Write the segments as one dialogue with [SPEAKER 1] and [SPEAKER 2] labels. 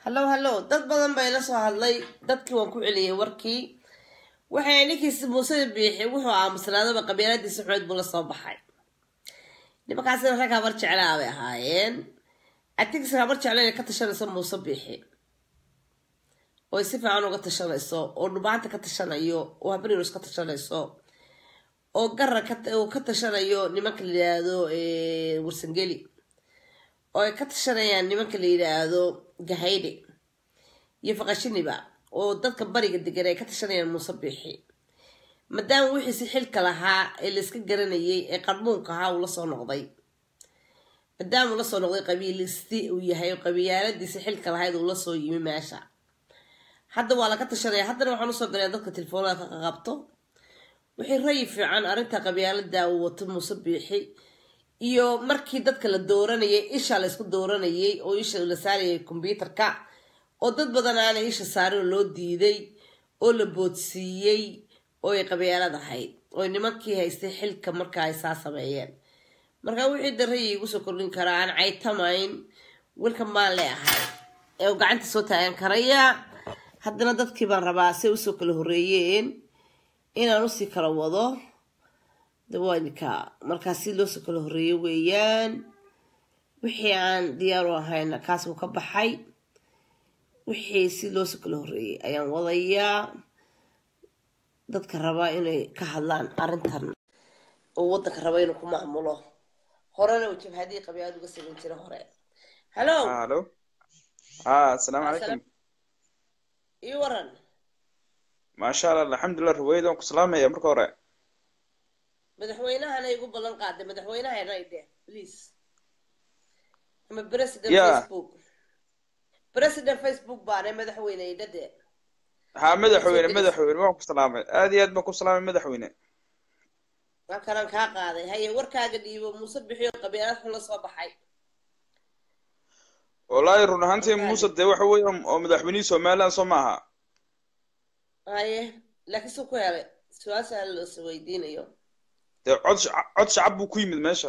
[SPEAKER 1] hallow hallow dad badan bay la soo hadlay dadkii waan ku celiyey warkii waxay ninkiisi muusada biixi wuxuu aamusnaadaba qabiiladiisa xumeed buu la soo baxay nimankaasina rag habar jeclaa bay ahaayeen atigisa habar jecla inay ka tashanayso muuse biixi oo ay si fiican uga tashanayso oo dhubaanta ka tashanayo oo habriirus ka tashanayso oo gara uu ka tashanayo nimanka la yidhaahdo warsangeli oo ay ka tashanayaan nimanka la yidhaahdo gahayde iyo faqashiniba oo dadka bariga degan ay ka tashanayaan muuse biixi maadaama wixiisi xilka lahaa ee layska garanayay ee qarmuunka ahaa uu lasoo noqday maadaama uu lasoo noqday qabiilisti uu yahay oo qabiilaaladiisi xilka lahayd uu lasoo yimi meesha hadda waa laga tashanaya haddana waxaan usoo galaya dadka telefoonada ka qabto wixii rayi fiican arrinta qabyaalada uu wato muuse biixi iyo markii dadka la dooranayay isha la isku dooranayay oo isha la saarayay kombyuutarka oo dad badan aanay isha saarin oo loo diiday oo la boodsiiyey oo ay qabyaalad ahayd oo nimankii haystay xilka marka ay saa sameeyeen marka wixii da rayi igu soo kordhin karaa aan caytamayn wilkan baan leeahay ee uu gacanta soo taagan karaya haddana dadkii baan rabaa say usoo kala horreeyeen inaan usii kala wado dawaanika markaas si loosoo kala horreeyo weeyaan wixii aan diyaar u ahayna kaas uu ka baxay wixii si loosoo kala horreeyay ayaan wadayaa dadka rabaa inay ka hadlaan arrintan oo waddanka raba inuu ku maamulo horena uu jabhadii qabyaalad uga samayn jira hore hallo
[SPEAKER 2] halo ah asalaamu calaykum
[SPEAKER 1] ii waran
[SPEAKER 2] maasha allah alxamdulilah ruweyd waan ku salaamaya marka hore
[SPEAKER 1] madaxweynahana igu ballan qaaday madaxweynahana ide please ama president
[SPEAKER 2] Yeah.
[SPEAKER 1] facebook president facebook baane madaxweyne idhade
[SPEAKER 2] ha madaxweyne
[SPEAKER 1] gelis.
[SPEAKER 2] madaxweyne waan ku salaamay aad iyo aad baan ku salaamay madaxweyne
[SPEAKER 1] halkanaan kaa qaaday haye warkaaga dhiibo muuse bixiyo qabiilad xun la soo baxay
[SPEAKER 2] wallaahi run ahaantii
[SPEAKER 1] Wallaahi.
[SPEAKER 2] muuse dee waxa weeye oo madaxweynihii somaliland soo maaha
[SPEAKER 1] haye laakiin suu ku helay su-aasha las weydiinayo
[SPEAKER 2] dee cod shac- cod shacab buu ku yimid meesha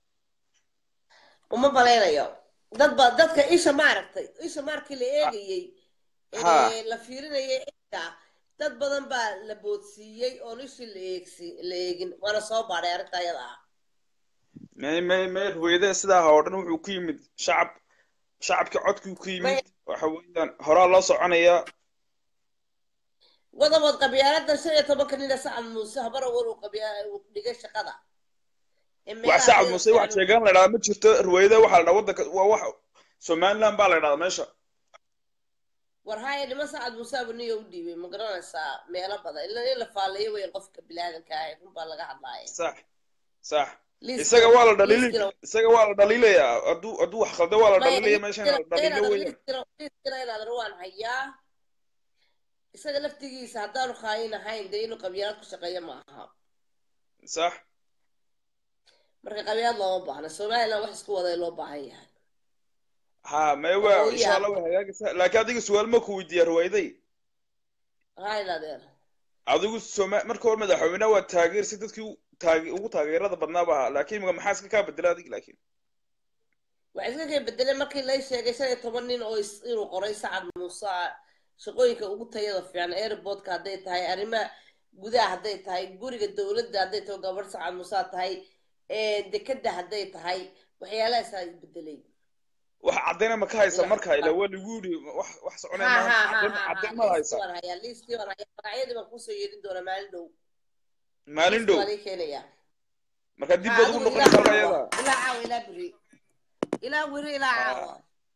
[SPEAKER 1] uma malaynayo dad ba dadka isha maaragtay isha markii la eegayey
[SPEAKER 2] Ha.
[SPEAKER 1] ee la fiirinayay isha dad badan baa la boodsiiyey oon ishii la eegsi la eegin waana soo baadhay arrinta ayada ah
[SPEAKER 2] may may may ruweyde sidaa ha oo dhan wuxuu ku yimid shacab shacabkii codkii ku yimid waxa weeyaan horaa loo soconaya
[SPEAKER 1] wadabood qabyaaladdan shan iyo tobanka nina sacad muuse habara war uu qabyaa uu dhigay shaqada Ee
[SPEAKER 2] wax
[SPEAKER 1] meelaha
[SPEAKER 2] sacad
[SPEAKER 1] ay-
[SPEAKER 2] muuse wax sheegaan la idhahdaa ma jirto ruweyde waxaa la idhaha waddanka waa wax somaliland baa la idhahdaa meesha
[SPEAKER 1] war haya niman sacad muuse abuniyo u dhiibay ma garanaysaa meelo badan ila in la faalayo wey qofka bilaadanka ah run baa laga hadlaaya
[SPEAKER 2] sax sax
[SPEAKER 1] Liiska-
[SPEAKER 2] isaga waa la dhaliili
[SPEAKER 1] liiskana-
[SPEAKER 2] isaga waa la dhaliilayaa hadduu hadduu wax khaldo waa la
[SPEAKER 1] Maya,
[SPEAKER 2] dhaliilaya meeshan la
[SPEAKER 1] liiskana-
[SPEAKER 2] dhaliilo
[SPEAKER 1] liiskana-
[SPEAKER 2] weeyaan
[SPEAKER 1] liiskana- liiskana inaadan waan hayaa isaga laftigiisa haddaanu khaayin ahayn dee inuu qabyaalad ku shaqeeyo ma aha
[SPEAKER 2] sax
[SPEAKER 1] marka qabyaalad looma baahna somaliland wax isku waday loo baahan yahay
[SPEAKER 2] ha may waa
[SPEAKER 1] Oo,
[SPEAKER 2] insha
[SPEAKER 1] yaa.
[SPEAKER 2] allah way hagaagaysaa laakiin adiga su-aal ma ku weydiiya ruwayday
[SPEAKER 1] hayn adeer
[SPEAKER 2] adigu soma marka hore madaxweyne waa taageersi dadkii u- taage- ugu taageerada badnaaba ahaa laakiin imika maxaa iska kaa bedela adiga laakiin
[SPEAKER 1] waxay iska kay bedeleen markii lay sheegay shan iyo toban nin oo is- inuu qoray sacad muuse shaqooyinka ugu tayada fiican airportka hadday tahay arrimaha gudaha hadday tahay guriga dowladda hadday tahay gabadh sacad muuse tahay ee dekeda hadday tahay waxyaalahaasa bedelay
[SPEAKER 2] wax caddayna ma ka haysa
[SPEAKER 1] Ila-
[SPEAKER 2] marka ila waa lagu yidhi wax wax soconaya
[SPEAKER 1] ha
[SPEAKER 2] maaha
[SPEAKER 1] ha ha
[SPEAKER 2] caddayn
[SPEAKER 1] ha
[SPEAKER 2] caddayn
[SPEAKER 1] ha
[SPEAKER 2] ma
[SPEAKER 1] liiskii
[SPEAKER 2] haysa
[SPEAKER 1] waan hayaa liiskii waan hayaa magacyadii baan kusoo yeedhin doonaa maalin dhow
[SPEAKER 2] maalin
[SPEAKER 1] liiskii
[SPEAKER 2] dhow
[SPEAKER 1] waan ii keenayaa
[SPEAKER 2] marka dib
[SPEAKER 1] Ha,
[SPEAKER 2] baad ugu
[SPEAKER 1] adigu
[SPEAKER 2] noqonaysaa
[SPEAKER 1] ilaa
[SPEAKER 2] ayada
[SPEAKER 1] caawa ilaa caawa ilaa beri ilaa weri ilaa
[SPEAKER 2] Ah.
[SPEAKER 1] caawa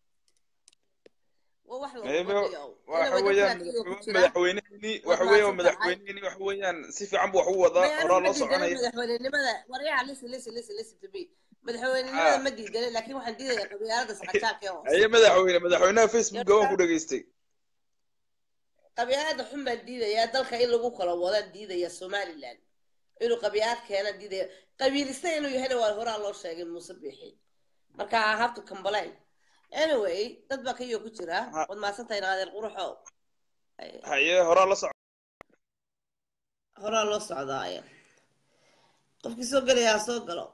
[SPEAKER 1] waa wax lagu
[SPEAKER 2] maybe
[SPEAKER 1] wadayo
[SPEAKER 2] waxa
[SPEAKER 1] Inaba
[SPEAKER 2] weeyaan
[SPEAKER 1] dadka ku jira
[SPEAKER 2] madaxweynehini waxa
[SPEAKER 1] Waad
[SPEAKER 2] weeyaan
[SPEAKER 1] mahadsan tahay.
[SPEAKER 2] madaxweynehini waxa weeyaan si fiican buu wax u wadaa
[SPEAKER 1] Maya,
[SPEAKER 2] horaa
[SPEAKER 1] anigu
[SPEAKER 2] loo
[SPEAKER 1] ma diidanin
[SPEAKER 2] soconaya
[SPEAKER 1] madaxweynenimada waryaha listen listen listen listen to me madaxweynenimada
[SPEAKER 2] Ah.
[SPEAKER 1] ma diidanin laakiin waxaan diidaya qabyaalada saqajaanka ee hoose
[SPEAKER 2] haye madaxweyne madaxweynaha facebooka waan ku dhageystay
[SPEAKER 1] qabyaalada xun baan diidayaa dalka in lagu kala wadaan diidaya somaliland inuu qabyaalad keenaan diidaya qabiilista inuu yahayna waa horaa loo sheegay muuse biixi marka I have to complain anyway dad baa kayoo ku jira
[SPEAKER 2] Ha.
[SPEAKER 1] waad mahadsantahay naadeer quruxo
[SPEAKER 2] haye horaa la soco
[SPEAKER 1] horaa loo socdaaya qofkii soo gelayaa ha soo galo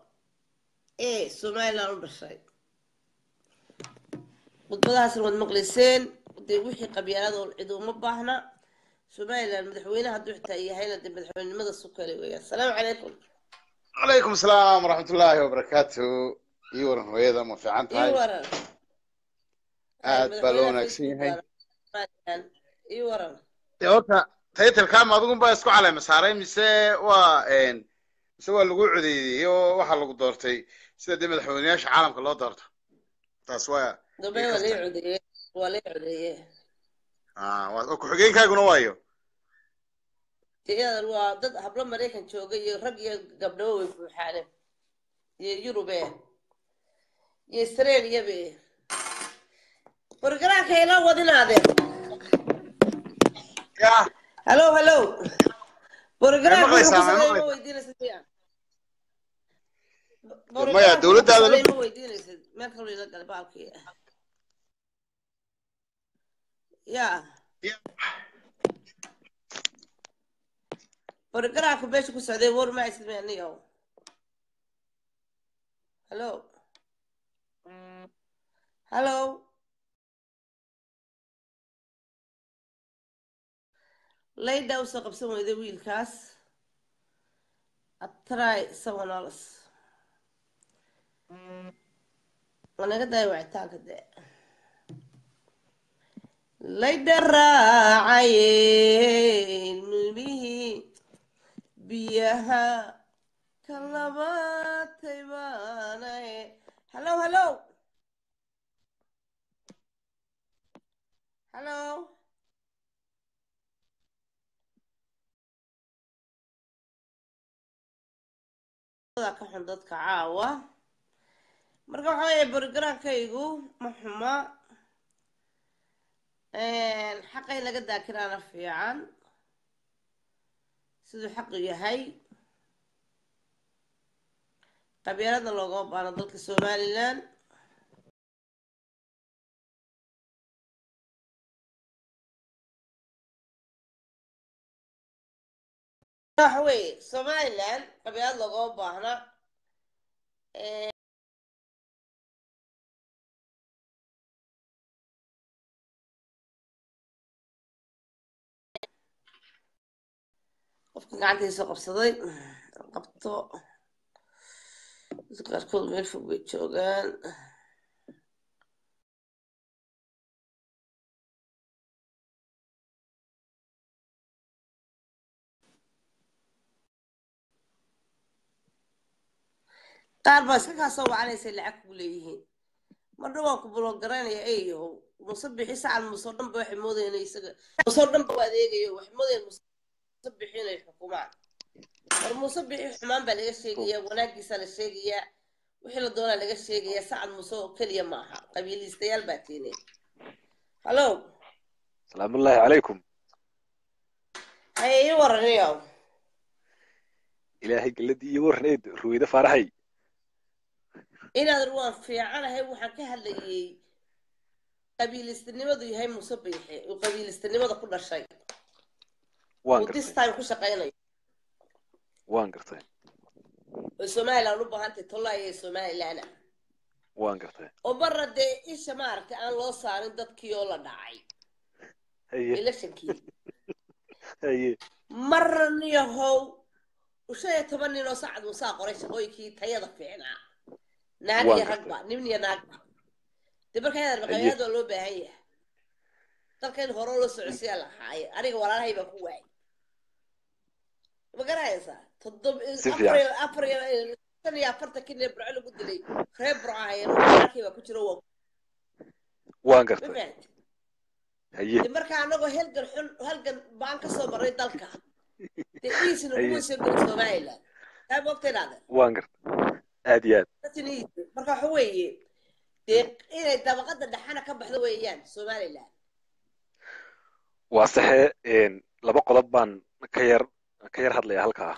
[SPEAKER 1] ee somaliland u dhashay khudbadahaasna waad maqlayseen dee wixii qabyaalada oo cid uma baahna somaliland madaxweyne hadduu xitaa yahayna dee madaxweynenimada su kale weeyaan asalaamu calaykum
[SPEAKER 3] calaykum asalaam waraxmatullaahi wabarakaatu ii waran hooyada ma fiican
[SPEAKER 1] ii
[SPEAKER 3] tahay
[SPEAKER 1] waran
[SPEAKER 3] aad baa loo wanaagsan yahay
[SPEAKER 1] ii waran
[SPEAKER 3] dee horta taytalkaama adigunbaa isku caleema saaray mise waa mise waa lagu codeeyey oo waxaa lagu doortay sida dee madaxweyneyaasha caalamka loo doorto taas waa
[SPEAKER 1] dambe waa lii codeeye waa lii codeeye
[SPEAKER 3] ah waa oo ku-xigeenkaaguna waayo
[SPEAKER 1] iyadan waa dad hablo maraykan jooga iyo rag iyo gabdhabo way buuxaane iyo yurube iyo australiabe borgaraanka ila wadinaade
[SPEAKER 3] ya
[SPEAKER 1] hallo hallo borgaraanka
[SPEAKER 3] maqlaysaa,
[SPEAKER 1] wuxuu ku
[SPEAKER 3] ma
[SPEAKER 1] sameeyey ma
[SPEAKER 3] maqlaysaa?
[SPEAKER 1] weydiinaysid miya
[SPEAKER 3] maya
[SPEAKER 1] Borgaraanka
[SPEAKER 3] dowladdaada
[SPEAKER 1] wuxuu ku
[SPEAKER 3] la
[SPEAKER 1] sameeyey ma weydiinaysid meel kaloo ila gala baalkii ya borgaraanka meesha ku socday war ma aysid miya niyow hallo hallo layda usoo qabsan weyday wiilkaas atry someone else wanaga daaya wacitaanka dee layda raacaye nubihii biyaha ka labatay baanae hallo hallo hallo ka xun dadka caawa marka waxaa weeye borogaraamkaygu ma xuma xaqa in laga daakiraana fiican siduu xaqu yahay qabyaaladna loogama baano dalka somaliland waxa weeye somaliland qabyaalad loogama baahna qofka gacantiisa qabsaday qabto dadka qaarkood meel fog bay joogaan qaar baa iska kaa soo wacanaysay lacag kugu leeyihiin marna waan ku bulogaraynaya eeyahow muse bixi sacan musoo dhanba waxay moodayeen inay isaga musoo dhanba u adeegayo waxay moodayeen muse bixi inay xukumaan war muse bixi xumaan baa laga sheegayaa wanaagiisaa la sheegayaa wixii la doonaa laga sheegayaa sacan muse oo keliya maaha qabiiliistayaal baa tiine hallo
[SPEAKER 4] salaamullaahi calaykum
[SPEAKER 1] haye ii waraniyow
[SPEAKER 4] ilaahay geladii iyo warneed ruweyde faaraxay
[SPEAKER 1] inaadan waan fiicanahay waxaan ka hadlayay qabiilistanimadu yahay muse biixi uu qabiilistanimada ku dhashay
[SPEAKER 4] waan
[SPEAKER 1] uu this
[SPEAKER 4] gartay
[SPEAKER 1] time ku shaqaynayo
[SPEAKER 4] waan gartay
[SPEAKER 1] oo somaliland u baahantay tollaa iyo somaliland
[SPEAKER 4] waan gartay
[SPEAKER 1] oo marna dee isha maaragtay aan loo saarin dadkii oo la dhacay
[SPEAKER 4] haye
[SPEAKER 1] electionkii
[SPEAKER 4] haye
[SPEAKER 1] marna niyahow shan iyo toban nin oo sacad musaa qoray shaqooyinkii tayada fiicnaa naag
[SPEAKER 4] Waan
[SPEAKER 1] iyo
[SPEAKER 4] gartay.
[SPEAKER 1] ragba nin iyo naagba dee marka yadan
[SPEAKER 4] Haye.
[SPEAKER 1] maqabyaalad waa loo baahan yahay dalka in hore loo socodsiyaa la haaye aniga walaalahay baan ku waayay ma garanaysaa toddob
[SPEAKER 4] Si
[SPEAKER 1] afar
[SPEAKER 4] fiican.
[SPEAKER 1] iyo afar iyo shan iyo afartankii nin burco lagu dilay reer burco ahayeen walaalkay baa ku jiro waa
[SPEAKER 4] waan
[SPEAKER 1] ma
[SPEAKER 4] gartay
[SPEAKER 1] fahanti
[SPEAKER 4] haye
[SPEAKER 1] de marka anagoo halgan xun halgan baan ka soo marray dalka dee iisina
[SPEAKER 4] Haye.
[SPEAKER 1] kuma soo geli somaliland taa moogta inaada
[SPEAKER 4] waan gartay aad iyo aad
[SPEAKER 1] marka waxa weeye dee inay dabaqada dhexana ka baxdo weeyaan somaliland
[SPEAKER 4] waa saxe een, laba qodob baan ka yar ka yar hadlaya halkaa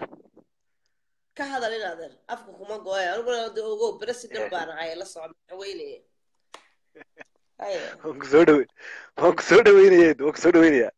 [SPEAKER 1] ka hadal inaadan afka kuma gooya aniguna de ogo president
[SPEAKER 4] Eh.
[SPEAKER 1] baan ahay la socda madaxweyne haye
[SPEAKER 4] waan ku soo dhawe waan ku soo dhaweynaya waan ku soo dhaweynaya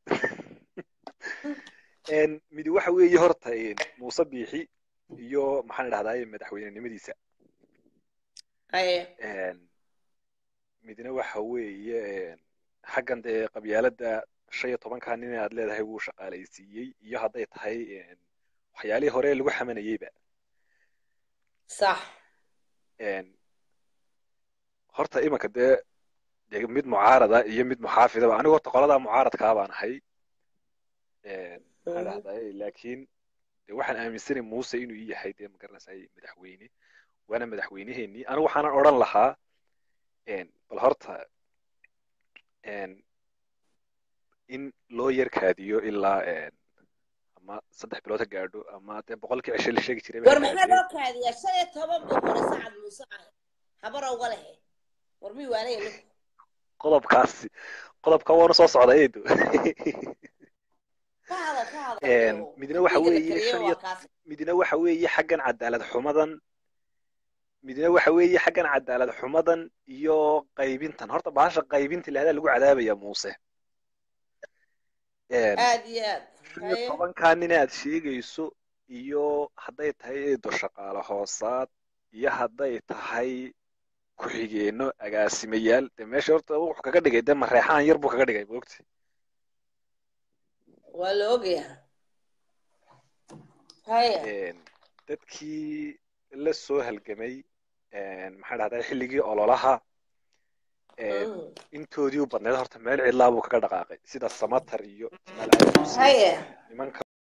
[SPEAKER 4] Een, midi waxa weeye horta een, muuse biixi iyo maxaan idhahdaa madaxweynenimadiisa
[SPEAKER 1] haye
[SPEAKER 4] Een, midna waxa weeye een, xaggan dee qabyaaladda shan iyo tobankaa nin aad leedahay wuu shaqaalaysiiyey iyo hadday tahay een, waxyaalihii hore lagu xamanayeyba
[SPEAKER 1] sax
[SPEAKER 4] een, horta imanka dee dee mid mucaarada iyo mid muxaafidaba anigu horta qoladaa mucaaradkaa baan ahay een, maxaan dhahday laakiin dee waxaan aaminsanay muuse inuu ii yahay dee magaranaysaay madaxweyne waana madaxweyneheenii anigu waxaanan odhan lahaa een, bal horta een, in loo yarkaadiyo ilaa een, ama saddex bilood ha gaadho ama dee boqolkii cishe la sheegi jiray ba ha
[SPEAKER 1] war maxaa
[SPEAKER 4] gaadhee.
[SPEAKER 1] loo kaadiyaa shan iyo toban buu qoray sacad muuse ah habar uga lehe war mii waanaya ninku
[SPEAKER 4] qodobkaasi qodobka waanu soo socda eedo
[SPEAKER 1] ka hadal ka hadal
[SPEAKER 4] Een,
[SPEAKER 1] iyo
[SPEAKER 4] midna waxa
[SPEAKER 1] wiiga la
[SPEAKER 4] weeye
[SPEAKER 1] kariyey
[SPEAKER 4] shan
[SPEAKER 1] waa
[SPEAKER 4] iyo
[SPEAKER 1] kaas
[SPEAKER 4] midna waxa weeye xaggan cadaalad xumadan midna waxa weeye xaggan cadaalad xumadan iyo qaybintan horta bahasha qaybinta ilahdaa lagu cadaabaya muuse Een,
[SPEAKER 1] aad iyo aad
[SPEAKER 4] shan iyo
[SPEAKER 1] haye
[SPEAKER 4] tobankaa nin aad sheegayso iyo hadday tahay eedo shaqaale hoosaad iyo hadday tahay ku-xigeenno agaasimayaal dee meesha horta wuxuu kaga dhigay dee mareexaan yar buu kaga dhigay moogta
[SPEAKER 1] waa la ogyaha haye
[SPEAKER 4] Een, dadkii la soo halgamay een, maxaa dhahday xilligii ololaha een,
[SPEAKER 1] Mm.
[SPEAKER 4] intoodii u badneed horta meel cidlaa buu kaga dhaqaaqay sida samatar iyo jamaal cali xuseen
[SPEAKER 1] haye
[SPEAKER 4] nimanka